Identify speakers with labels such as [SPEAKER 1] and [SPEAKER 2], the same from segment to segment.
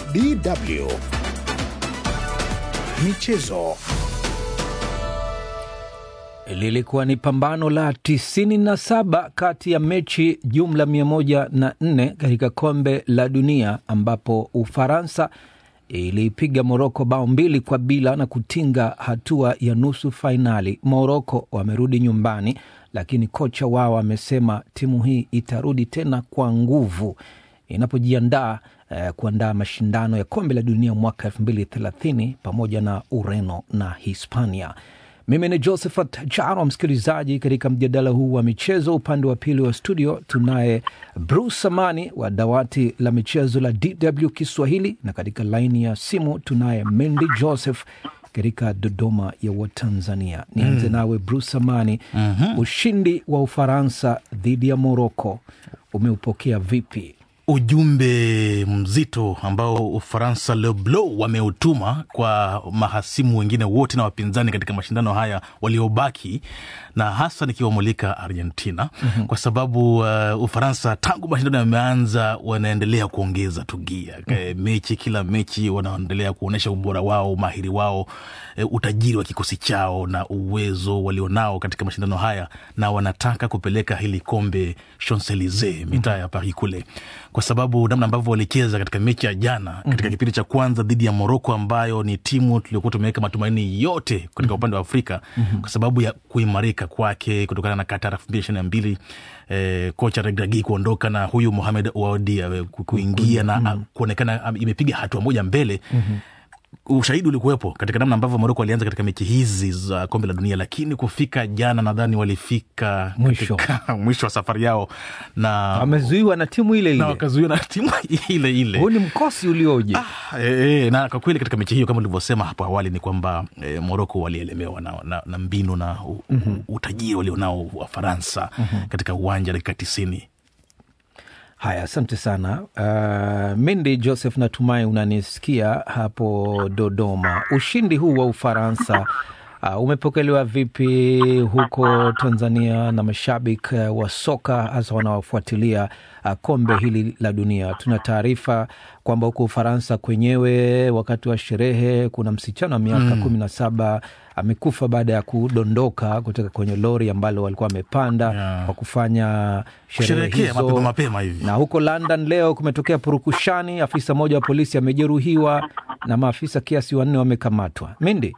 [SPEAKER 1] DW Michezo.
[SPEAKER 2] Lilikuwa ni pambano la 97 kati ya mechi jumla 104 katika kombe la dunia ambapo Ufaransa iliipiga Moroko bao mbili kwa bila na kutinga hatua ya nusu fainali. Moroko wamerudi nyumbani, lakini kocha wao amesema timu hii itarudi tena kwa nguvu inapojiandaa eh, kuandaa mashindano ya kombe la dunia mwaka elfu mbili thelathini pamoja na Ureno na Hispania. Mimi ni Josephat Charo, msikilizaji katika mjadala huu wa michezo. Upande wa pili wa studio tunaye Bruce Amani wa dawati la michezo la DW Kiswahili, na katika laini ya simu tunaye Mendi Joseph katika Dodoma ya Watanzania. Nianze mm. nawe Bruce Amani, mm-hmm. ushindi wa Ufaransa dhidi ya Moroko umeupokea vipi?
[SPEAKER 3] ujumbe mzito ambao Ufaransa Le Bleu wameutuma kwa mahasimu wengine wote na wapinzani katika mashindano haya waliobaki, na hasa nikiwamulika Argentina mm-hmm. kwa sababu uh, Ufaransa tangu mashindano yameanza wanaendelea kuongeza tugia mm-hmm. mechi kila mechi wanaendelea kuonyesha ubora wao, umahiri wao, e, utajiri wa kikosi chao na uwezo walionao katika mashindano haya, na wanataka kupeleka hili kombe Champs Elysees, mitaa ya Paris kule kwa sababu namna ambavyo walicheza katika mechi ya jana katika mm-hmm. kipindi cha kwanza dhidi ya Moroko ambayo ni timu tuliokuwa tumeweka matumaini yote katika mm-hmm. upande wa Afrika mm-hmm. kwa sababu ya kuimarika kwake kutokana na Qatar elfu mbili ishirini na mbili eh, kocha Regragui kuondoka na huyu Mohamed Oudi kuingia mm-hmm. na kuonekana imepiga hatua moja mbele mm-hmm ushahidi ulikuwepo katika namna ambavyo Moroko walianza katika mechi hizi za kombe la dunia, lakini kufika jana nadhani walifika
[SPEAKER 2] mwisho,
[SPEAKER 3] mwisho wa safari yao na
[SPEAKER 2] wamezuiwa na timu ile ile
[SPEAKER 3] na wakazuiwa na timu ile ile.
[SPEAKER 2] Huu ni mkosi ulioje!
[SPEAKER 3] Ah, e, e, na kwa kweli katika mechi hiyo kama ulivyosema hapo awali ni kwamba e, Moroko walielemewa na, na, na mbinu na u, mm-hmm. utajiri walionao wa Faransa mm-hmm. katika uwanja dakika tisini.
[SPEAKER 2] Haya, asante sana uh, Mindi Joseph, natumai unanisikia hapo Dodoma. Ushindi huu wa Ufaransa uh, umepokelewa vipi huko Tanzania na mashabiki uh, wa soka hasa wanaofuatilia uh, kombe hili la dunia? Tuna taarifa kwamba huko Ufaransa kwenyewe wakati wa sherehe kuna msichana wa miaka kumi na saba amekufa baada ya kudondoka kutoka kwenye lori ambalo walikuwa wamepanda yeah. kwa kufanya sherehe hizo
[SPEAKER 3] mapema, mapema hivi.
[SPEAKER 2] Na huko London leo kumetokea purukushani, afisa mmoja wa polisi amejeruhiwa na maafisa kiasi wanne wamekamatwa. Mindi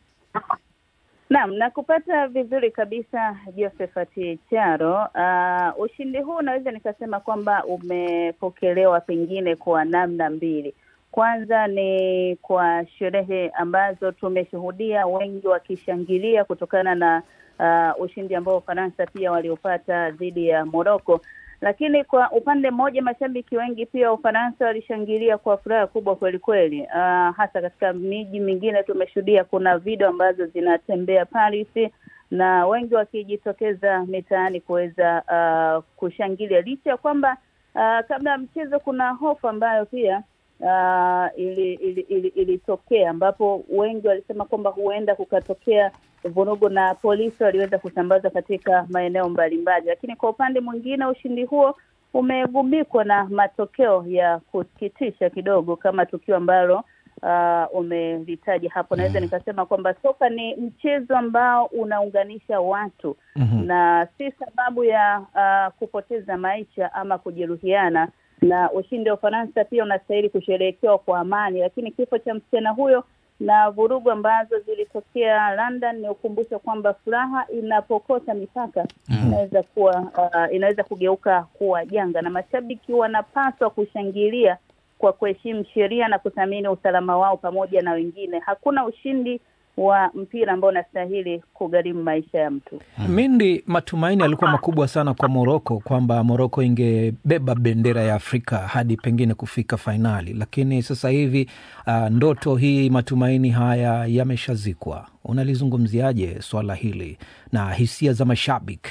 [SPEAKER 4] Naam, na kupata vizuri kabisa Josephat Charo. Uh, ushindi huu naweza nikasema kwamba umepokelewa pengine kwa namna mbili. Kwanza ni kwa sherehe ambazo tumeshuhudia wengi wakishangilia kutokana na uh, ushindi ambao Ufaransa pia waliopata dhidi ya Moroko, lakini kwa upande mmoja mashabiki wengi pia Ufaransa walishangilia kwa furaha kubwa kweli kweli. Uh, hasa katika miji mingine tumeshuhudia kuna video ambazo zinatembea Paris na wengi wakijitokeza mitaani kuweza uh, kushangilia licha ya kwamba uh, kabla ya mchezo kuna hofu ambayo pia uh, ilitokea ili, ili, ili ambapo wengi walisema kwamba huenda kukatokea vurugu na polisi waliweza kusambaza katika maeneo mbalimbali, lakini kwa upande mwingine ushindi huo umegubikwa na matokeo ya kusikitisha kidogo, kama tukio ambalo uh, umelitaja hapo. Naweza nikasema kwamba soka ni mchezo ambao unaunganisha watu mm-hmm. na si sababu ya uh, kupoteza maisha ama kujeruhiana na ushindi wa Ufaransa pia unastahili kusherehekewa kwa amani, lakini kifo cha msichana huyo na vurugu ambazo zilitokea London ni ukumbusho kwamba furaha inapokota mipaka mm. inaweza kuwa uh, inaweza kugeuka kuwa janga, na mashabiki wanapaswa kushangilia kwa kuheshimu sheria na kuthamini usalama wao pamoja na wengine. Hakuna ushindi wa mpira ambao unastahili kugharimu maisha ya mtu.
[SPEAKER 2] Mindi, matumaini yalikuwa makubwa sana kwa Moroko kwamba Moroko ingebeba bendera ya Afrika hadi pengine kufika fainali, lakini sasa hivi uh, ndoto hii, matumaini haya yameshazikwa. Unalizungumziaje swala hili na hisia za mashabiki?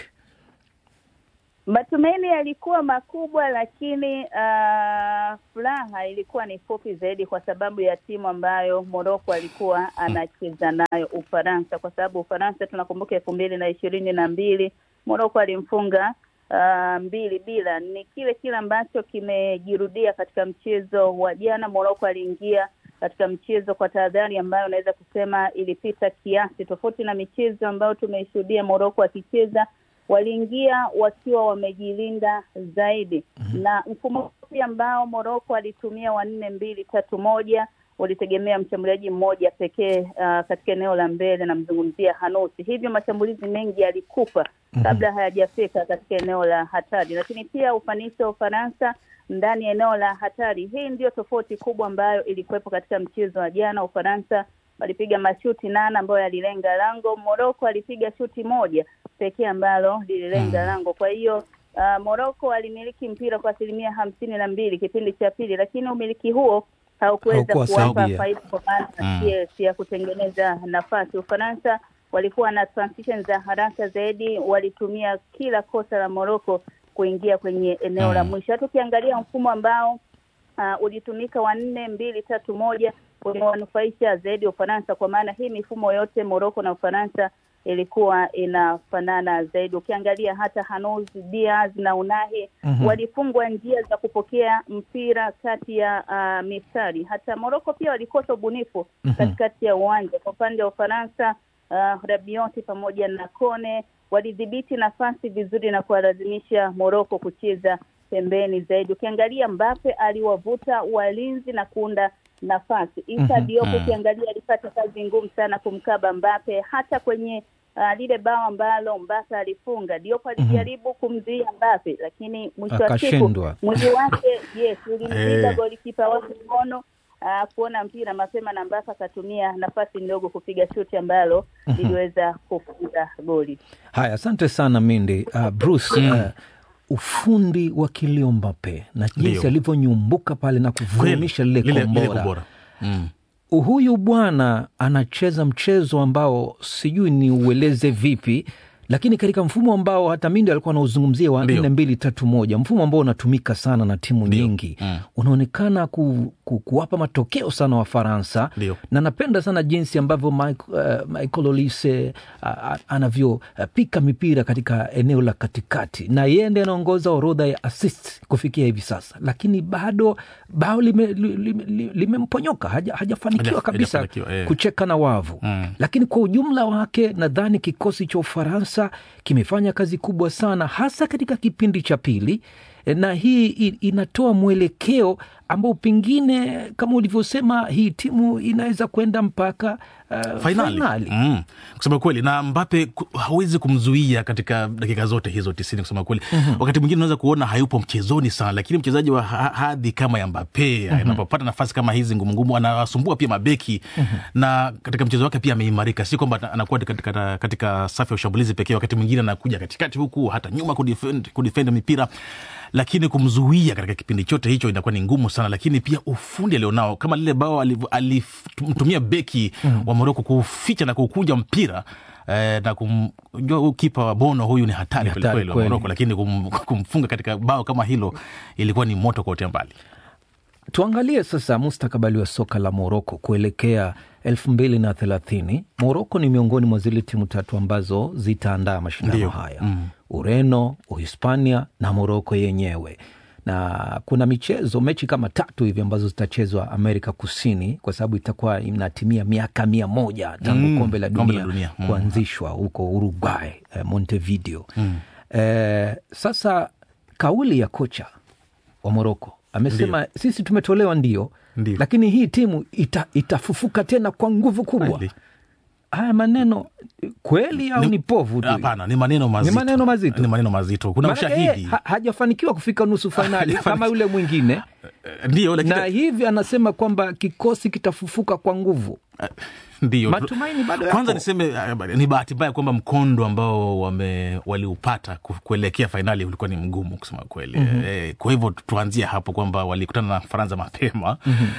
[SPEAKER 4] Matumaini yalikuwa makubwa, lakini uh, furaha ilikuwa ni fupi zaidi, kwa sababu ya timu ambayo Moroko alikuwa anacheza nayo Ufaransa, kwa sababu Ufaransa tunakumbuka elfu mbili na ishirini na mbili Moroko alimfunga uh, mbili bila. Ni kile kile ambacho kimejirudia katika mchezo wa jana. Morocco aliingia katika mchezo kwa tahadhari ambayo unaweza kusema ilipita kiasi, tofauti na michezo ambayo tumeishuhudia Morocco akicheza waliingia wakiwa wamejilinda zaidi mm-hmm. na mfumo pia ambao Morocco alitumia wa nne mbili tatu moja walitegemea mshambuliaji mmoja pekee uh, katika eneo la mbele, namzungumzia Hanusi. Hivyo mashambulizi mengi yalikufa mm-hmm. kabla hayajafika katika eneo la hatari, lakini pia ufanisi wa Ufaransa ndani ya eneo la hatari. Hii ndio tofauti kubwa ambayo ilikuwepo katika mchezo wa jana. Ufaransa walipiga mashuti nane ambayo yalilenga lango. Morocco alipiga shuti moja pekee ambalo lililenga mm. lango. Kwa hiyo uh, Morocco alimiliki mpira kwa asilimia hamsini na mbili kipindi cha pili, lakini umiliki huo haukuweza kuwapa faida kwa maana mm. yes, ya kutengeneza nafasi. Ufaransa walikuwa na transition za haraka zaidi, walitumia kila kosa la Morocco kuingia kwenye eneo mm. la mwisho. Hata ukiangalia mfumo ambao uh, ulitumika wa nne mbili tatu moja umewanufaisha zaidi Ufaransa, kwa maana hii mifumo yote Morocco na Ufaransa ilikuwa inafanana zaidi. Ukiangalia hata Hanous, Diaz na Unahi mm-hmm. walifungwa njia za kupokea mpira kati ya uh, mistari. Hata Morocco pia walikosa ubunifu mm-hmm. katikati ya uwanja. Kwa upande wa Ufaransa uh, Rabioti pamoja na Kone walidhibiti nafasi vizuri na kuwalazimisha Morocco kucheza pembeni zaidi. Ukiangalia Mbappe aliwavuta walinzi na kuunda nafasi. Isa mm-hmm. Diop ukiangalia alipata kazi ngumu sana kumkaba Mbappe, hata kwenye uh, lile bao ambalo Mbappe alifunga, Diop alijaribu mm-hmm. kumzuia Mbappe, lakini mwisho wa siku mwili wake yes ulimziba hey. golikipa wake mkono uh, kuona mpira mapema na Mbappe akatumia nafasi ndogo kupiga shuti ambalo liliweza kufunga goli.
[SPEAKER 2] Haya, asante sana Mindi. Uh, Bruce mm. uh, ufundi wa Kylian Mbappe na jinsi alivyonyumbuka pale na kuvurumisha lile kombora mm. Huyu bwana anacheza mchezo ambao sijui ni ueleze vipi, lakini katika mfumo ambao hata Mindi alikuwa anauzungumzia wa nne mbili tatu moja, mfumo ambao unatumika sana na timu Dio. nyingi mm. unaonekana ku, ku, kuwapa matokeo sana Wafaransa, na napenda sana jinsi ambavyo Michael, uh, Michael Olise uh, anavyopika uh, mipira katika eneo la katikati, na yeye ndiye anaongoza orodha ya assist kufikia hivi sasa, lakini bado bao limemponyoka lime, lime haja, hajafanikiwa kabisa haja eh, kucheka na wavu mm. Lakini kwa ujumla wake nadhani kikosi cha Ufaransa kimefanya kazi kubwa sana hasa katika kipindi cha pili, na hii inatoa mwelekeo ambao pengine kama ulivyosema hii timu inaweza kwenda mpaka uh,
[SPEAKER 3] fainali, fainali. Mm. Kusema kweli na Mbape hawezi kumzuia katika dakika zote hizo tisini kusema kweli mm-hmm. Wakati mwingine unaweza kuona hayupo mchezoni sana, lakini mchezaji wa hadhi kama ya Mbape mm-hmm. anapopata nafasi kama hizi ngumungumu anawasumbua pia mabeki mm-hmm. na katika mchezo wake pia ameimarika, si kwamba anakuwa katika, katika safu ya ushambulizi pekee. Wakati mwingine anakuja katikati huku hata nyuma kudefend, kudefend mipira lakini kumzuia katika kipindi chote hicho inakuwa ni ngumu sana, lakini pia ufundi alionao kama lile bao alimtumia beki mm. wa Moroko kuficha na kukunja mpira eh, na kumjua kipa wa Bono huyu ni hatari kwelikweli wa Moroko, lakini kum, kumfunga katika bao kama hilo ilikuwa ni moto kuotea mbali.
[SPEAKER 2] Tuangalie sasa mustakabali wa soka la Moroko kuelekea elfu mbili na thelathini. Moroko ni miongoni mwa zile timu tatu ambazo zitaandaa mashindano haya mm. Ureno, Uhispania na Moroko yenyewe, na kuna michezo mechi kama tatu hivi ambazo zitachezwa Amerika Kusini, kwa sababu itakuwa inatimia miaka mia moja tangu mm. kombe la dunia, dunia. Mm. kuanzishwa huko Uruguay, eh, Montevideo mm. eh, sasa kauli ya kocha wa Moroko amesema ndiyo. Sisi tumetolewa ndio, ndiyo, lakini hii timu ita, itafufuka tena kwa nguvu kubwa. Haya maneno kweli au ni, ni povu tu?
[SPEAKER 3] Hapana, ni maneno mazito,
[SPEAKER 2] ni maneno mazito,
[SPEAKER 3] ni maneno mazito. Kuna ushahidi
[SPEAKER 2] ha, hajafanikiwa kufika nusu fainali kama yule mwingine
[SPEAKER 3] ndio,
[SPEAKER 2] lakini... na hivi anasema kwamba kikosi kitafufuka kwa nguvu
[SPEAKER 3] ndio
[SPEAKER 2] matumaini bado
[SPEAKER 3] kwanza niseme ni bahati mbaya kwamba mkondo ambao wame waliupata kuelekea fainali ulikuwa ni mgumu kusema kweli. mm-hmm. E, kwa hivyo tuanzie hapo kwamba walikutana na Faransa mapema mm-hmm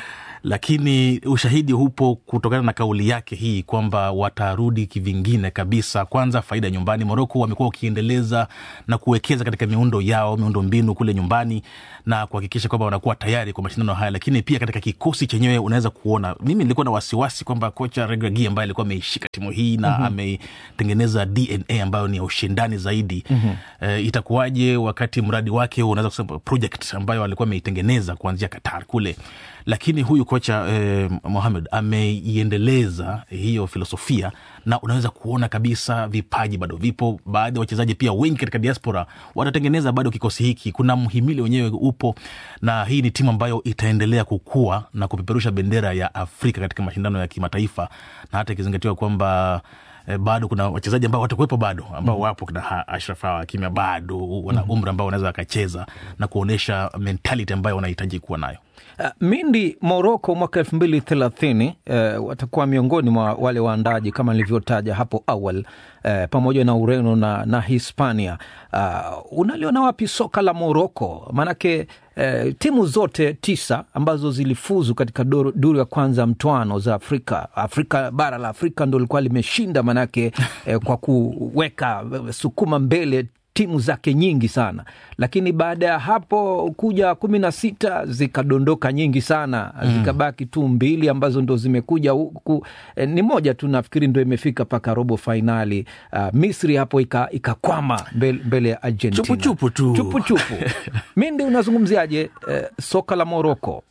[SPEAKER 3] lakini ushahidi hupo kutokana na kauli yake hii kwamba watarudi kivingine kabisa. Kwanza faida nyumbani, Moroko wamekuwa wakiendeleza na kuwekeza katika miundo yao, miundo mbinu kule nyumbani na kuhakikisha kwamba wanakuwa tayari kwa mashindano haya, lakini pia katika kikosi chenyewe unaweza kuona, mimi nilikuwa na wasiwasi kwamba kocha Regragui ambaye alikuwa ameishika timu hii na mm-hmm. ametengeneza DNA ambayo ni ya ushindani zaidi mm-hmm. e, itakuwaje wakati mradi wake unaweza kusema project ambayo alikuwa ameitengeneza kuanzia Qatar kule lakini huyu kocha eh, Mohamed ameiendeleza hiyo filosofia na unaweza kuona kabisa vipaji bado vipo. Baadhi ya wachezaji pia wengi katika diaspora watatengeneza bado kikosi hiki. Kuna mhimili wenyewe upo, na hii ni timu ambayo itaendelea kukua na kupeperusha bendera ya Afrika katika mashindano ya kimataifa, na hata ikizingatiwa kwamba eh, bado kuna wachezaji ambao watakuwepo bado ambao wapo kina Ashraf Hakimi bado wana umri ambao wanaweza wakacheza na kuonyesha mentality ambayo wanahitaji kuwa nayo.
[SPEAKER 2] Uh, Mindi Moroko mwaka elfu mbili thelathini uh, watakuwa miongoni mwa wale waandaji kama nilivyotaja hapo awali uh, pamoja na Ureno na, na Hispania. Uh, unaliona wapi soka la Moroko? Maanake uh, timu zote tisa ambazo zilifuzu katika duru ya kwanza mtwano za Afrika, Afrika bara la Afrika ndo likuwa limeshinda manake uh, kwa kuweka sukuma mbele timu zake nyingi sana, lakini baada ya hapo kuja kumi na sita zikadondoka nyingi sana mm. Zikabaki tu mbili ambazo ndo zimekuja huku eh, ni moja tu nafikiri ndo imefika mpaka robo fainali. Uh, Misri hapo ikakwama ika mbele, mbele ya Argentina
[SPEAKER 3] chupuchupu tu
[SPEAKER 2] chupuchupu. Mindi, unazungumziaje eh, soka la Moroko?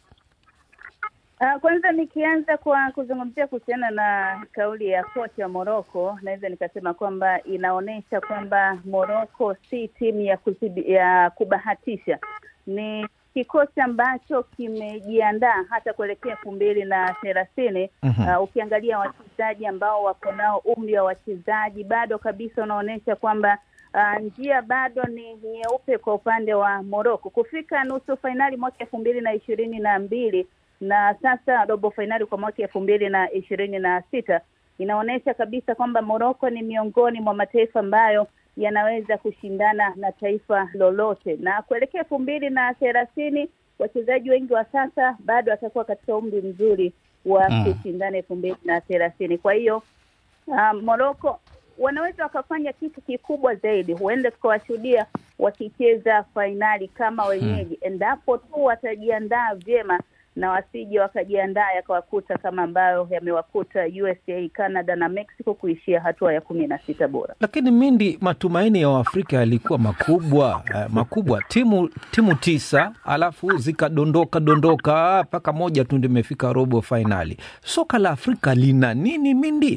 [SPEAKER 4] Uh, kwanza nikianza kwa kuzungumzia kuhusiana na kauli ya kocha wa Moroko, naweza nikasema kwamba inaonyesha kwamba Moroko si timu ya, kuzidi, ya kubahatisha. Ni kikosi ambacho kimejiandaa hata kuelekea elfu mbili na thelathini. mm-hmm. Uh, ukiangalia wachezaji ambao wako nao, umri wa wachezaji bado kabisa unaonyesha kwamba Uh, njia bado ni nyeupe kwa upande wa Moroko kufika nusu fainali mwaka elfu mbili na ishirini na mbili na sasa robo fainali kwa mwaka elfu mbili na ishirini na sita inaonyesha kabisa kwamba Moroko ni miongoni mwa mataifa ambayo yanaweza kushindana na taifa lolote, na kuelekea elfu mbili na thelathini wachezaji wengi wa sasa bado watakuwa katika umri mzuri wa mm. kushindana elfu mbili na thelathini. Kwa hiyo uh, Moroko wanaweza wakafanya kitu kikubwa zaidi, huenda tukawashuhudia wakicheza fainali kama wenyeji hmm. endapo tu watajiandaa vyema na wasije wakajiandaa yakawakuta kama ambayo yamewakuta USA, Canada na Mexico kuishia hatua ya kumi na sita bora.
[SPEAKER 2] Lakini Mindi, matumaini ya Waafrika yalikuwa makubwa eh, makubwa, timu timu tisa alafu zikadondoka dondoka mpaka moja tu ndio imefika robo fainali. Soka la Afrika lina nini Mindi?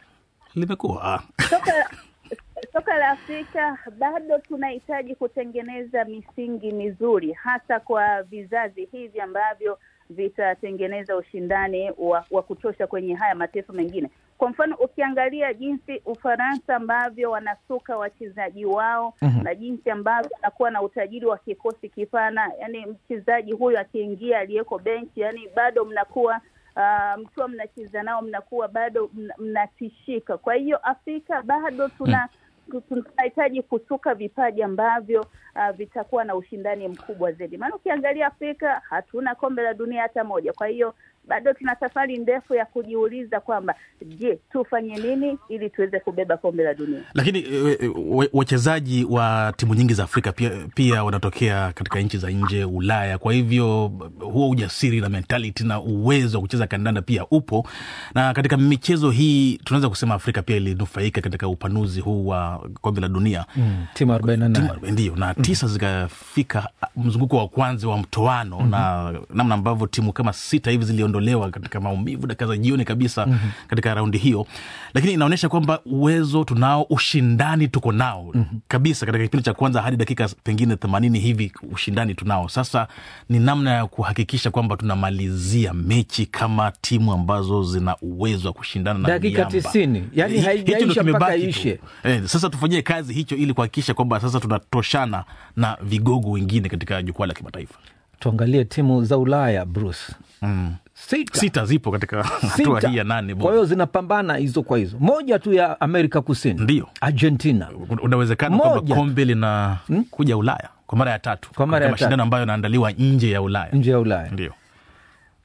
[SPEAKER 3] limekuwa
[SPEAKER 4] soka soka la Afrika bado tunahitaji kutengeneza misingi mizuri, hasa kwa vizazi hivi ambavyo vitatengeneza ushindani wa, wa kutosha kwenye haya mataifa mengine. Kwa mfano ukiangalia jinsi Ufaransa ambavyo wanasuka wachezaji wao mm-hmm. na jinsi ambavyo wanakuwa na utajiri wa kikosi kipana, yani mchezaji huyu akiingia aliyeko benchi, yani bado mnakuwa uh, mkiwa mnacheza nao mnakuwa bado mnatishika. Kwa hiyo Afrika bado tuna mm. tunahitaji kusuka vipaji ambavyo uh, vitakuwa na ushindani mkubwa zaidi, maana ukiangalia Afrika hatuna kombe la dunia hata moja. Kwa hiyo bado tuna safari ndefu ya kujiuliza kwamba je, tufanye nini ili tuweze kubeba kombe la dunia.
[SPEAKER 3] Lakini wachezaji wa timu nyingi za Afrika pia, pia wanatokea katika nchi za nje Ulaya. Kwa hivyo huo ujasiri na mentality na uwezo wa kucheza kandanda pia upo, na katika michezo hii tunaweza kusema Afrika pia ilinufaika katika upanuzi huu wa kombe la dunia
[SPEAKER 2] mm, timu arobaini na nane
[SPEAKER 3] ndio na tisa mm. zikafika mzunguko wa kwanza wa mtoano mm-hmm. na namna ambavyo timu kama sita hivi ziliondolewa katika maumivu dakika za jioni kabisa mm-hmm. katika raundi hiyo, lakini inaonyesha kwamba uwezo tunao, ushindani tuko nao mm-hmm. kabisa. Katika kipindi cha kwanza hadi dakika pengine themanini hivi ushindani tunao. Sasa ni namna ya kuhakikisha kwamba tunamalizia mechi kama timu ambazo zina uwezo wa kushindana na
[SPEAKER 2] dakika tisini, yani haijaisha mpaka ishe.
[SPEAKER 3] Eh, sasa tufanyie kazi hicho ili kuhakikisha kwamba sasa tunatoshana na vigogo wengine katika jukwaa la kimataifa.
[SPEAKER 2] Tuangalie timu za Ulaya Bruce.
[SPEAKER 3] Mm.
[SPEAKER 2] Sita.
[SPEAKER 3] Sita zipo katika hatua hii ya nane.
[SPEAKER 2] Kwa hiyo zinapambana hizo kwa hizo, moja tu ya Amerika Kusini
[SPEAKER 3] ndio
[SPEAKER 2] Argentina.
[SPEAKER 3] Unawezekana kwamba kombe lina hmm? kuja Ulaya kwa mara ya tatu
[SPEAKER 2] kwa mara ya
[SPEAKER 3] mashindano ambayo yanaandaliwa nje ya Ulaya,
[SPEAKER 2] nje ya Ulaya
[SPEAKER 3] ndio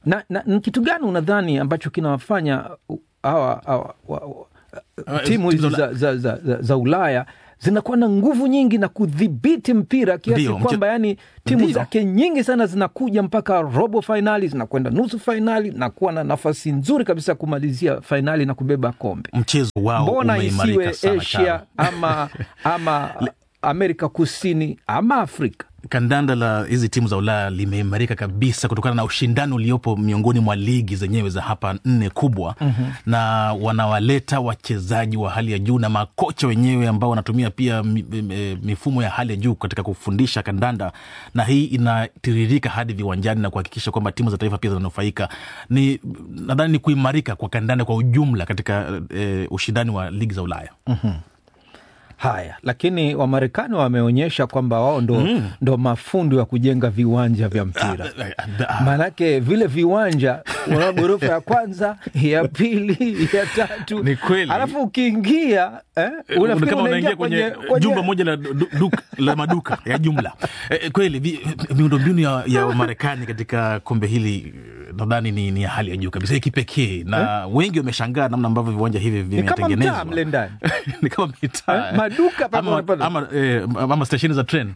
[SPEAKER 2] na, na, ni kitu gani unadhani ambacho kinawafanya uh, hawa hawa- wa- wa-
[SPEAKER 3] Uh,
[SPEAKER 2] timu hizi
[SPEAKER 3] timu za
[SPEAKER 2] za, za, za, za, za ulaya zinakuwa na nguvu nyingi na kudhibiti mpira kiasi
[SPEAKER 3] Ndio, mche-
[SPEAKER 2] kwamba yani timu
[SPEAKER 3] Ndio.
[SPEAKER 2] zake nyingi sana zinakuja mpaka robo fainali zinakwenda nusu fainali na kuwa na nafasi nzuri kabisa ya kumalizia fainali na kubeba kombe
[SPEAKER 3] mchezo wao
[SPEAKER 2] mbona
[SPEAKER 3] umeimarika
[SPEAKER 2] isiwe
[SPEAKER 3] sana
[SPEAKER 2] asia
[SPEAKER 3] Charo.
[SPEAKER 2] ama ama amerika kusini ama afrika
[SPEAKER 3] kandanda la hizi timu za ulaya limeimarika kabisa kutokana na ushindani uliopo miongoni mwa ligi zenyewe za hapa nne kubwa mm-hmm. na wanawaleta wachezaji wa hali ya juu na makocha wenyewe ambao wanatumia pia mi- mi- mifumo ya hali ya juu katika kufundisha kandanda na hii inatiririka hadi viwanjani na kuhakikisha kwamba timu za taifa pia zinanufaika ni nadhani ni kuimarika kwa kandanda kwa ujumla katika eh, ushindani wa ligi za ulaya
[SPEAKER 2] haya lakini wamarekani wameonyesha kwamba wao ndo, mm. ndo mafundi wa kujenga viwanja vya mpira maanake vile viwanja una ghorofa ya kwanza ya pili ya tatu
[SPEAKER 3] Ni kweli.
[SPEAKER 2] alafu ukiingia eh, unafikiri
[SPEAKER 3] kama
[SPEAKER 2] unaingia
[SPEAKER 3] unaingia kwenye, jumba moja la, du, du, la maduka ya jumla e, kweli vi- miundombinu ya, ya Marekani katika kombe hili eh, nadhani ni, ni ya hali ya juu kabisa ya kipekee na wengi wameshangaa namna ambavyo viwanja hivi
[SPEAKER 2] ni kama
[SPEAKER 3] vimetengenezwa
[SPEAKER 2] mtaa mle ndani
[SPEAKER 3] ni kama mitaa
[SPEAKER 2] Eh, maduka papa
[SPEAKER 3] ama,
[SPEAKER 2] unapata.
[SPEAKER 3] ama, eh, ama stesheni za tren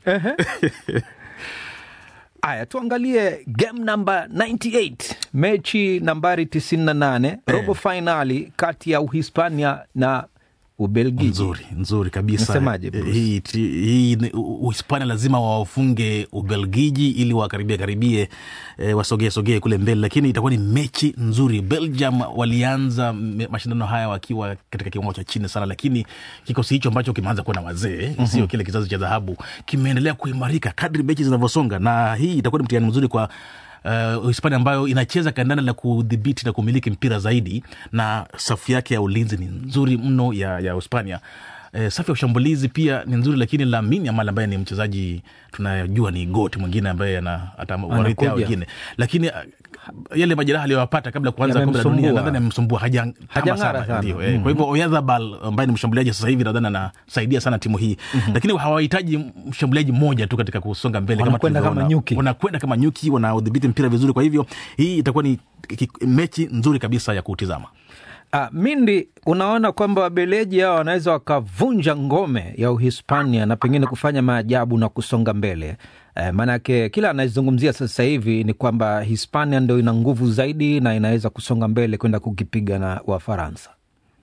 [SPEAKER 2] Haya, tuangalie game namba 98 mechi nambari 98 robo fainali kati ya Uhispania na Ubelgiji.
[SPEAKER 3] nzuri nzuri kabisa
[SPEAKER 2] Unasemaje, Bruce?
[SPEAKER 3] hii, ti- hii ni- U- uhispania lazima wawafunge ubelgiji ili wakaribie karibie e, wasogee sogee kule mbele lakini itakuwa ni mechi nzuri belgium walianza me- mashindano haya wakiwa katika kiwango cha chini sana lakini kikosi hicho ambacho kimeanza kuwa na wazee mm-hmm. sio kile kizazi cha dhahabu kimeendelea kuimarika kadri mechi zinavyosonga na hii itakuwa ni mtihani mzuri kwa uh, Hispania ambayo inacheza kandanda la kudhibiti na kumiliki mpira zaidi, na safu yake ya ulinzi ni nzuri mno ya, ya Hispania. Eh, safu ya ushambulizi pia ni nzuri, lakini Lamine Yamal ambaye ni mchezaji tunajua ni goti mwingine ambaye ana atawarithi hao
[SPEAKER 2] Anakuja.
[SPEAKER 3] wengine, lakini uh, yale majeraha aliyowapata kabla ya kuanza kombe la dunia
[SPEAKER 2] Yamemsumbua.
[SPEAKER 3] nadhani amemsumbua haja kama
[SPEAKER 2] Hajang'ara
[SPEAKER 3] sana,
[SPEAKER 2] sana.
[SPEAKER 3] ndio eh. Kwa hivyo Oyarzabal ambaye ni mshambuliaji sasa hivi nadhani anasaidia sana timu hii lakini hawahitaji mshambuliaji mmoja tu katika kusonga mbele kama
[SPEAKER 2] Wanakwenda kama
[SPEAKER 3] tulivyoona.
[SPEAKER 2] nyuki.
[SPEAKER 3] wanakwenda kama nyuki wanaodhibiti mpira vizuri kwa hivyo hii itakuwa ni ki- mechi nzuri kabisa ya kutizama
[SPEAKER 2] Ah, Mindi, unaona kwamba wabeleji hao wanaweza wakavunja ngome ya Uhispania na pengine kufanya maajabu na kusonga mbele. Eh, maanake kila anayezungumzia sasa hivi ni kwamba Hispania ndo ina nguvu zaidi na inaweza kusonga mbele kwenda kukipiga na Wafaransa.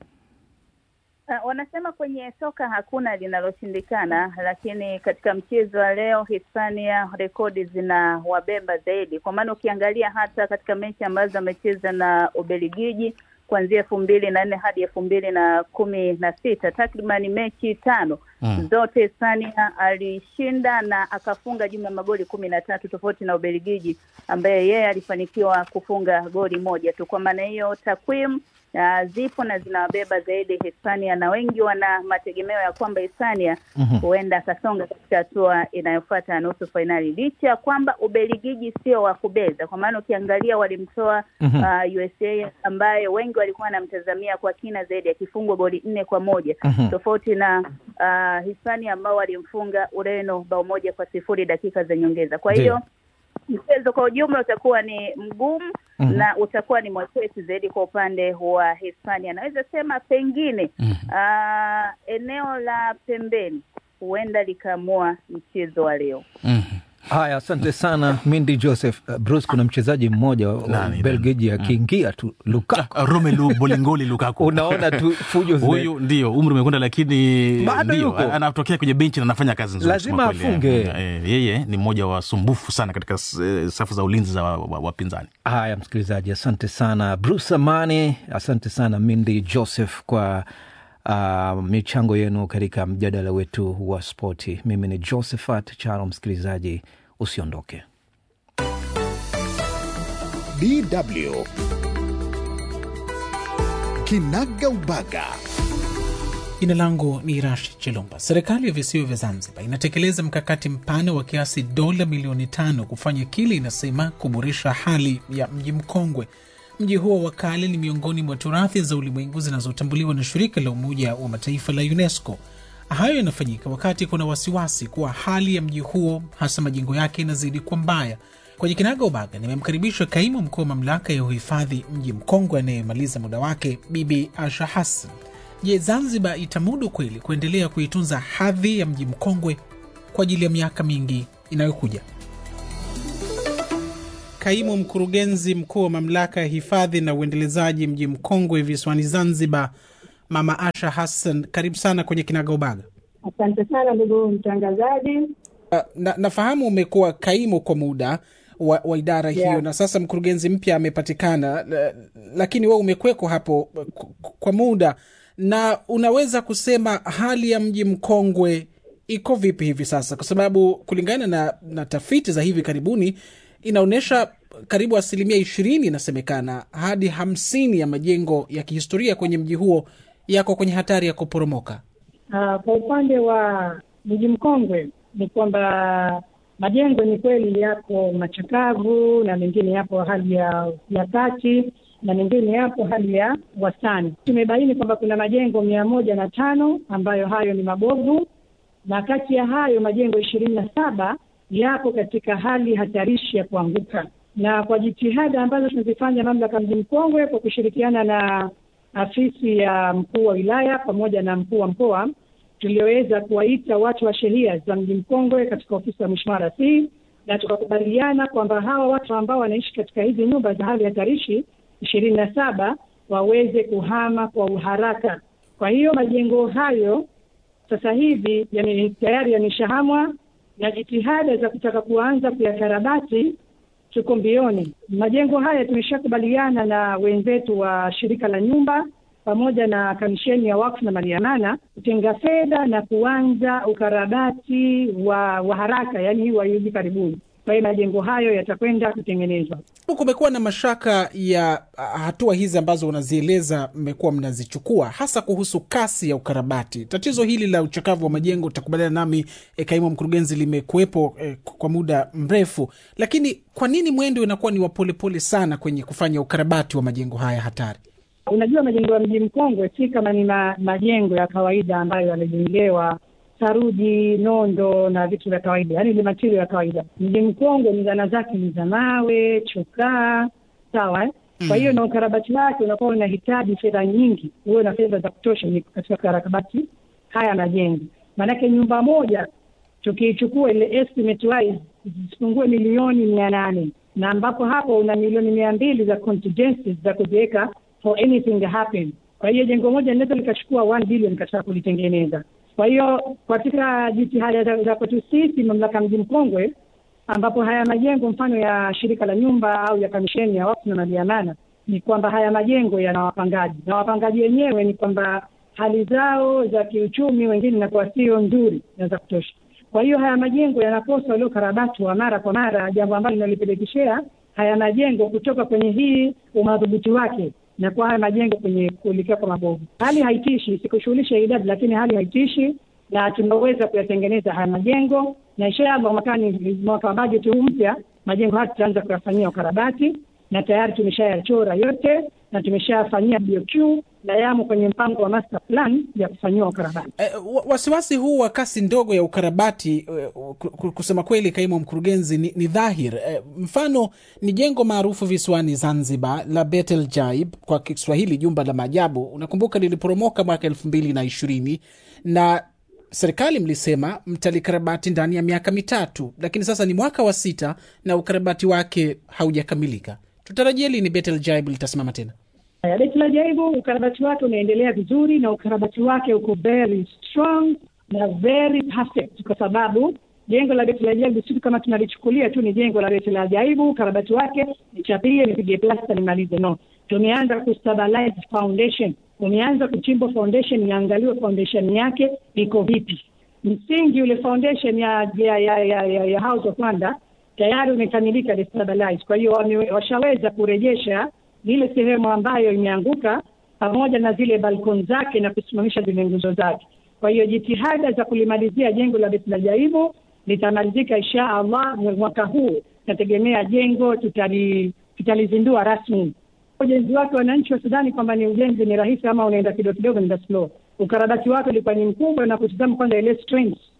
[SPEAKER 4] Uh, wanasema kwenye soka hakuna linaloshindikana, lakini katika mchezo wa leo Hispania rekodi zina wabeba zaidi, kwa maana ukiangalia hata katika mechi ambazo amecheza na Ubelgiji kuanzia elfu mbili na nne hadi elfu mbili na kumi na sita takriban mechi tano
[SPEAKER 3] Mm.
[SPEAKER 4] zote Hispania alishinda na akafunga jumla ya magoli kumi na tatu tofauti na Ubelgiji ambaye yeye alifanikiwa kufunga goli moja tu. Kwa maana hiyo takwimu uh, zipo na zinawabeba zaidi Hispania, na wengi wana mategemeo ya kwamba Hispania huenda akasonga katika hatua inayofuata ya nusu fainali, licha ya kwamba Ubelgiji sio wa kubeza, kwa maana ukiangalia walimtoa
[SPEAKER 2] Mhm.
[SPEAKER 4] uh, USA ambaye wengi walikuwa wanamtazamia kwa kina zaidi akifungwa goli nne kwa moja
[SPEAKER 2] Mhm.
[SPEAKER 4] tofauti na uh, Hispania ambao walimfunga Ureno bao moja kwa sifuri dakika za nyongeza. Kwa hiyo mchezo kwa ujumla utakuwa ni mgumu
[SPEAKER 2] Mhm.
[SPEAKER 4] na utakuwa ni mwepesi zaidi kwa upande wa Hispania. Naweza sema pengine ah, eneo la pembeni huenda likaamua mchezo wa leo.
[SPEAKER 3] mm.
[SPEAKER 2] Haya, asante sana Mindi Joseph. Uh, Bruce, kuna mchezaji mmoja wa
[SPEAKER 3] Nani,
[SPEAKER 2] Belgiji akiingia tu Lukaku,
[SPEAKER 3] Romelu Bolingoli Lukaku
[SPEAKER 2] unaona tu fujo zime-
[SPEAKER 3] huyu ndio umri umekwenda lakini
[SPEAKER 2] Bado
[SPEAKER 3] ndio,
[SPEAKER 2] yuko.
[SPEAKER 3] anatokea kwenye benchi na anafanya kazi nzuri
[SPEAKER 2] Lazima
[SPEAKER 3] kusema kweli.
[SPEAKER 2] afunge.
[SPEAKER 3] Eh, yeye ni mmoja wa wasumbufu sana katika eh, safu za ulinzi za wapinzani wa, wa wapinzani.
[SPEAKER 2] Haya, msikilizaji, asante sana Bruce Amani, asante sana Mindi Joseph kwa uh, michango yenu katika mjadala wetu wa spoti. Mimi ni Josephat Charo. Msikilizaji, usiondoke.
[SPEAKER 1] DW Kinaga Ubaga.
[SPEAKER 5] Jina langu ni Rashid Chilumba. Serikali ya visiwa vya Zanzibar inatekeleza mkakati mpana wa kiasi dola milioni tano kufanya kile inasema kuboresha hali ya mji mkongwe. Mji huo wa kale ni miongoni mwa turathi za ulimwengu zinazotambuliwa na shirika la Umoja wa Mataifa la UNESCO. Hayo yanafanyika wakati kuna wasiwasi kuwa hali ya mji huo, hasa majengo yake, inazidi kuwa mbaya. Kwenye Kinaga Ubaga nimemkaribisha kaimu mkuu wa mamlaka ya uhifadhi mji mkongwe anayemaliza muda wake, Bibi Asha Hassan. Je, Zanzibar itamudu kweli kuendelea kuitunza hadhi ya mji mkongwe kwa ajili ya miaka mingi inayokuja? Kaimu mkurugenzi mkuu wa mamlaka ya hifadhi na uendelezaji mji mkongwe visiwani Zanzibar, Mama Asha Hassan, karibu sana kwenye Kinaga Ubaga.
[SPEAKER 6] Asante sana ndugu mtangazaji.
[SPEAKER 5] Uh, na, nafahamu umekuwa kaimu kwa muda wa, wa idara hiyo
[SPEAKER 6] Yeah.
[SPEAKER 5] na sasa mkurugenzi mpya amepatikana, la- lakini wewe umekweko hapo uh, k- kwa muda, na unaweza kusema hali ya mji mkongwe iko vipi hivi sasa? Kwa sababu kulingana na, na tafiti za hivi karibuni inaonyesha karibu asilimia ishirini inasemekana hadi hamsini ya majengo ya kihistoria kwenye mji huo yako kwenye hatari ya kuporomoka.
[SPEAKER 6] Uh, kwa upande wa mji mkongwe ni kwamba majengo ni kweli yako machakavu na mengine yapo hali ya ya kati na mengine yapo hali ya wastani. Tumebaini kwamba kuna majengo mia moja na tano ambayo hayo ni mabovu na kati ya hayo majengo ishirini na saba yapo katika hali hatarishi ya kuanguka, na kwa jitihada ambazo tunazifanya mamlaka mji mkongwe kwa kushirikiana na afisi ya mkuu wa wilaya pamoja na mkuu wa mkoa tulioweza kuwaita watu wa sheria za mji mkongwe katika ofisi ya mheshimiwa Rais, na tukakubaliana kwamba hawa watu ambao wanaishi katika hizi nyumba za hali hatarishi ishirini na saba waweze kuhama kwa uharaka. Kwa hiyo majengo hayo sasa hivi yani tayari yameshahamwa na jitihada za kutaka kuanza kuyakarabati tuko mbioni. Majengo haya tumeshakubaliana na wenzetu wa shirika la nyumba pamoja na kamisheni ya wakfu na maliamana kutenga fedha na kuanza ukarabati wa, wa haraka, yani hii wa hivi karibuni. Kwa hiyo majengo hayo yatakwenda kutengenezwa.
[SPEAKER 5] Kumekuwa na mashaka ya ah, hatua hizi ambazo unazieleza mmekuwa mnazichukua hasa kuhusu kasi ya ukarabati. Tatizo hili la uchakavu wa majengo, utakubaliana nami eh, kaimu mkurugenzi, limekuwepo eh, kwa muda mrefu, lakini kwa nini mwendo inakuwa ni wa polepole sana kwenye kufanya ukarabati wa majengo haya hatari?
[SPEAKER 6] Unajua, majengo ya mji mkongwe si kama ni ma, majengo ya kawaida ambayo yamejengewa saruji, nondo na vitu vya kawaida, yaani ni matirio ya kawaida. Mji mkongwe ni zana zake ni za mawe, chokaa, sawa eh? Kwa hiyo na ukarabati wake unakuwa unahitaji fedha nyingi, huwe na fedha za kutosha ni katika ukarabati haya majengo. Maanake nyumba moja tukiichukua ile estimate wise zisipungue milioni mia nane na ambapo hapo una milioni mia mbili za contingencies za kuziweka for anything happen. Kwa hiyo jengo moja linaweza likachukua 1 billion katika kulitengeneza. Kwa hiyo katika jitihada za za kwetu sisi mamlaka mji mkongwe, ambapo haya majengo mfano ya shirika la nyumba au ya kamisheni ya wakfu na maliamana, ni kwamba haya majengo yana wapangaji na wapangaji wenyewe ni kwamba hali zao za kiuchumi wengine inakuwa sio nzuri na za kutosha. Kwa hiyo haya majengo yanakosa ule ukarabati wa mara kwa mara, jambo ambalo linalipelekeshea haya majengo kutoka kwenye hii umadhubuti wake na kwa haya majengo kwenye kuelekea kwa mabovu. Hali haitishi, sikushughulisha idadi, lakini hali haitishi na tunaweza kuyatengeneza haya majengo na inshallah mwakani, mwaka wa bajeti huu mpya, majengo haya tutaanza kuyafanyia ukarabati na tayari tumeshayachora yote na tumeshafanyia BOQ na yamo kwenye mpango wa master plan ya kufanyiwa ukarabati.
[SPEAKER 5] Eh, wa- wasiwasi huu wa kasi ndogo ya ukarabati eh, ku- ku- kusema kweli, kaimu mkurugenzi, ni, ni dhahir. Eh, mfano ni jengo maarufu visiwani Zanzibar la Betel Jaib, kwa Kiswahili jumba la maajabu. Unakumbuka liliporomoka mwaka elfu mbili na ishirini na serikali mlisema mtalikarabati ndani ya miaka mitatu, lakini sasa ni mwaka wa sita na ukarabati wake haujakamilika. Tutarajia lini Betel Jaib litasimama tena?
[SPEAKER 6] Haya, Beti la Jaibu ukarabati wake unaendelea vizuri na ukarabati wake uko very strong na very perfect, kwa sababu jengo la Beti la Jaibu si kama tunalichukulia tu ni jengo la Beti la Jaibu, ukarabati wake nichapie, nipige plasta, nimalize. No, tumeanza kustabilize foundation, tumeanza kuchimba foundation, iangaliwe foundation yake iko vipi. Msingi ule foundation ya ya ya, ya, ya, ya House of Wonder tayari umekamilika destabilize. Kwa hiyo wame- washaweza kurejesha ile sehemu ambayo imeanguka pamoja na zile balkoni zake na kusimamisha zile nguzo zake. Kwa hiyo jitihada za kulimalizia jengo la Beit la Jaibu litamalizika insha Allah mwaka huu. Nategemea jengo tutali tutalizindua rasmi. Ujenzi wake, wananchi wasidhani kwamba ni ujenzi ni rahisi ama unaenda kidogo kidogo, nenda slow. Ukarabati wake ulikuwa ni mkubwa na kutizama kwanza ile strength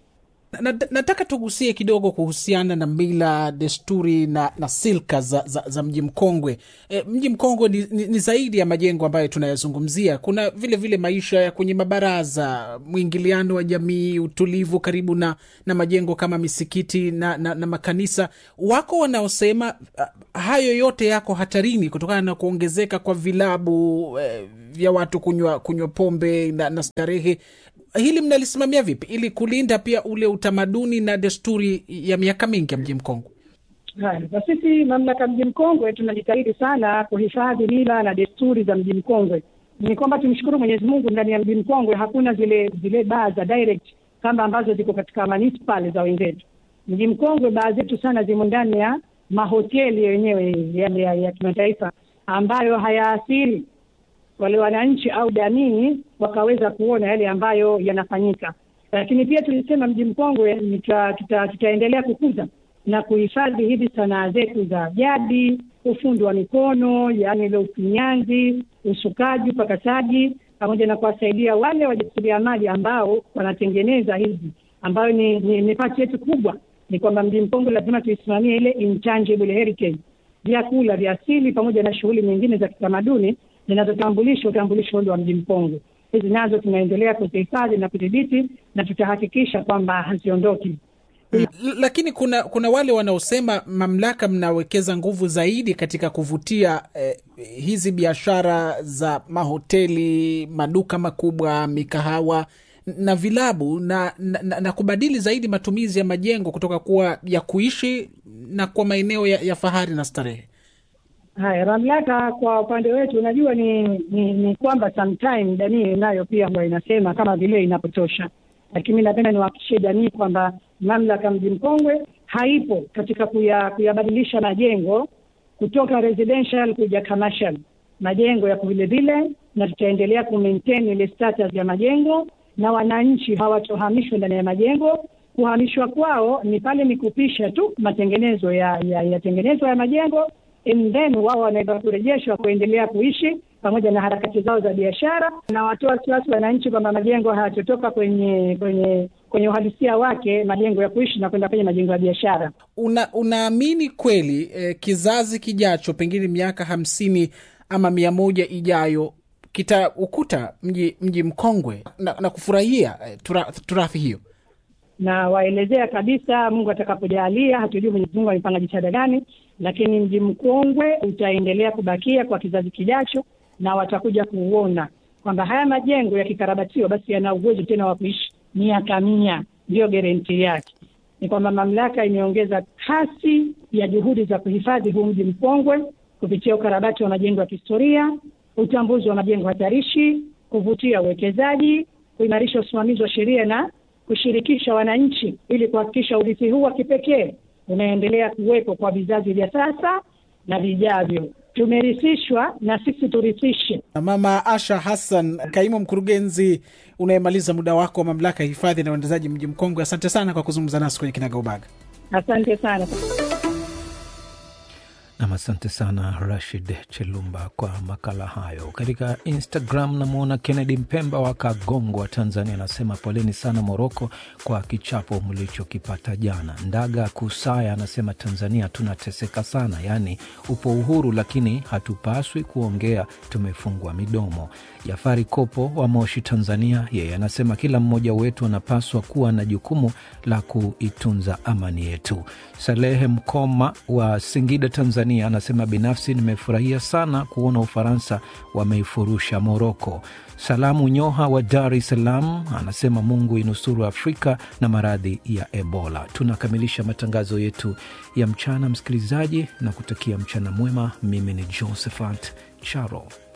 [SPEAKER 5] na, na, nataka tugusie kidogo kuhusiana na mila desturi na, na silka za, za, za mji mkongwe e, mji mkongwe ni, ni, ni zaidi ya majengo ambayo tunayazungumzia kuna vile vile maisha ya kwenye mabaraza mwingiliano wa jamii utulivu karibu na, na majengo kama misikiti na, na, na makanisa wako wanaosema uh, hayo yote yako hatarini kutokana na kuongezeka kwa vilabu eh, vya watu kunywa kunywa pombe na, na starehe hili mnalisimamia vipi ili kulinda pia ule utamaduni na desturi ya miaka mingi ya mji mkongwe
[SPEAKER 6] Haya, kwa sisi mamlaka mji mkongwe tunajitahidi sana kuhifadhi mila na desturi za mji mkongwe. Ni kwamba tumshukuru Mwenyezi Mungu, ndani ya mji mkongwe hakuna zile zile baa za direct kama ambazo ziko katika manispal za wenzetu. Mji mkongwe baa zetu sana zimo ndani ya mahoteli yenyewe yale ya, ya kimataifa ambayo hayaathiri wale wananchi au jamii wakaweza kuona yale ambayo yanafanyika. Lakini pia tulisema mji mkongwe tuta, tuta, tutaendelea kukuza na kuhifadhi hizi sanaa zetu za jadi, ufundi wa mikono, yaani ile ufinyanzi, usukaji, upakasaji, pamoja na kuwasaidia wale wajasiriamali ambao wanatengeneza hizi, ambayo ni, ni, ni pati yetu kubwa. Ni kwamba mji mkongwe lazima tuisimamie ile intangible heritage, vyakula vya asili pamoja na shughuli nyingine za kitamaduni zinazotambulisha utambulisho ule wa mji mkongwe. Hizi nazo tunaendelea kuzihifadhi na kudhibiti na tutahakikisha kwamba haziondoki.
[SPEAKER 5] L- lakini kuna kuna wale wanaosema mamlaka mnawekeza nguvu zaidi katika kuvutia eh, hizi biashara za mahoteli maduka makubwa mikahawa na vilabu na, na, na, na kubadili zaidi matumizi ya majengo kutoka kuwa ya kuishi na kwa maeneo ya, ya fahari na starehe
[SPEAKER 6] Haya, mamlaka kwa upande wetu, unajua ni ni, ni kwamba sometime jamii nayo pia huwa inasema kama vile inapotosha, lakini mi napenda niwahakikishie jamii kwamba mamlaka mji mkongwe haipo katika kuya, kuyabadilisha majengo kutoka residential kuja commercial. Majengo yako vile vile, na tutaendelea kumaintain ile status ya majengo, na wananchi hawatohamishwa ndani ya majengo. Kuhamishwa kwao ni pale ni kupisha tu matengenezo ya ya, ya tengenezo ya majengo and then wao wanaweza kurejeshwa kuendelea kuishi pamoja na harakati zao za biashara, na watoa wasiwasi wananchi kwamba majengo hayatotoka kwenye kwenye kwenye uhalisia wake, majengo ya kuishi na kwenda kwenye majengo ya biashara.
[SPEAKER 5] una unaamini kweli eh, kizazi kijacho pengine miaka hamsini ama mia moja ijayo kitaukuta mji mji mkongwe na, na kufurahia eh, tura, turathi hiyo
[SPEAKER 6] na waelezea kabisa, Mungu atakapojalia, hatujui Mwenyezi Mungu amepanga jitihada gani, lakini mji mkongwe utaendelea kubakia kwa kizazi kijacho, na watakuja kuuona kwamba haya majengo yakikarabatiwa, basi yana uwezo tena wa kuishi miaka mia. Ndiyo guarantee yake ni kwamba mamlaka imeongeza kasi ya juhudi za kuhifadhi huu mji mkongwe kupitia ukarabati wa majengo ya kihistoria, utambuzi wa majengo hatarishi, kuvutia uwekezaji, kuimarisha usimamizi wa sheria na kushirikisha wananchi ili kuhakikisha urithi huu wa kipekee unaendelea kuwepo kwa vizazi vya sasa na vijavyo. Tumerithishwa na sisi turithishe.
[SPEAKER 5] mama asha hassan kaimu mkurugenzi unayemaliza muda wako wa mamlaka ya hifadhi na uendezaji mji mkongwe asante sana kwa kuzungumza nasi kwenye kinagaubaga
[SPEAKER 6] Asante sana.
[SPEAKER 2] Nam, asante sana Rashid Chelumba kwa makala hayo. Katika Instagram namwona Kennedy Mpemba wa Kagongwa, Tanzania, anasema poleni sana Moroko kwa kichapo mlichokipata jana. Ndaga Kusaya anasema Tanzania tunateseka sana, yaani upo uhuru lakini hatupaswi kuongea, tumefungwa midomo. Jafari Kopo wa Moshi, Tanzania, yeye anasema kila mmoja wetu anapaswa kuwa na jukumu la kuitunza amani yetu. Salehe Mkoma wa Singida, Tanzania, anasema binafsi nimefurahia sana kuona Ufaransa wameifurusha Moroko. Salamu Nyoha wa Dar es Salaam anasema Mungu inusuru Afrika na maradhi ya Ebola. Tunakamilisha matangazo yetu ya mchana, msikilizaji, na kutakia mchana mwema. Mimi ni Josephat Charo.